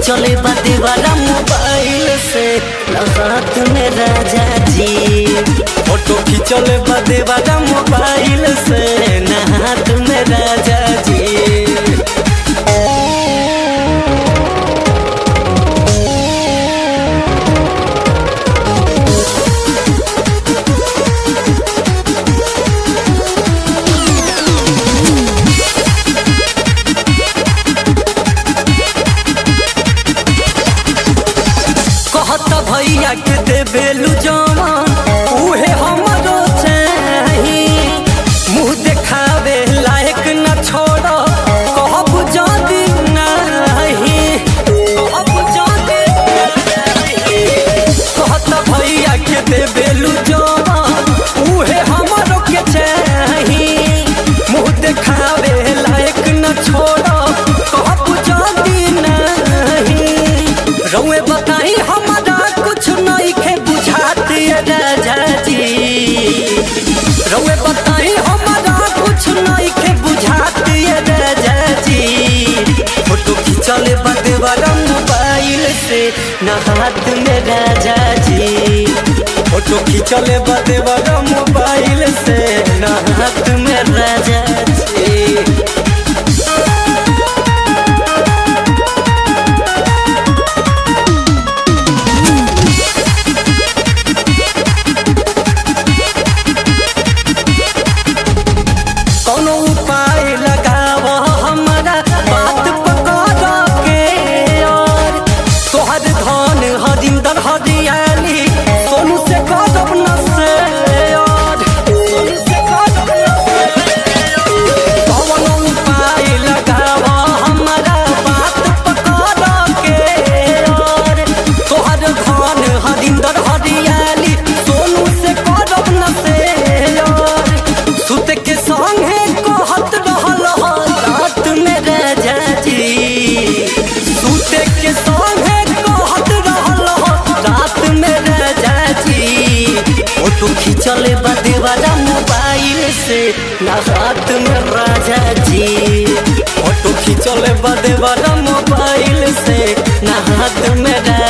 खींचले बाते वाला मोबाइल से हाथ में राजा जी फोटो खींचले बाते वाला मोबाइल से ना हाथ में राजा जी कहत भैया के देबेलू जवान उहे हमरो चाही मुंह देखावे लायक न छोड़ कहब जदी नाही कहब जदी नाही कहत भैया के देबेलू जवान उहे हमरो के चाही मुंह देखावे लायक न छोड़ कहब जदी नाही रउए बताई हमारा कुछ नहीं के बुझाती राजा जी रउए बताई हमारा कुछ नहीं के बुझाती राजा जी फोटो खींचले बदे वाला मोबाइल से न हाथ में राजा जी फोटो खींचले बदे वाला मोबाइल से न हाथ में राजा जी कौनो उपाय लगाव हमारा बात पकड़ के और तोहर धन हरिंदर हरियाली सोनू से कदम न से और सोनू से कदम न से कौनो उपाय लगाव हमारा बात पकड़ के और तोहर धन हरिंदर हरियाली सोनू से कदम न से और सुत के संगे कहत रहल ह रात में राजा जी सुत के संगे कहत रहल ह रात में राजा जी फोटो खींचले बदे वाला मोबाइल से ना हाथ में राजा जी फोटो खींचले बदे वाला मोबाइल से ना हाथ में राजा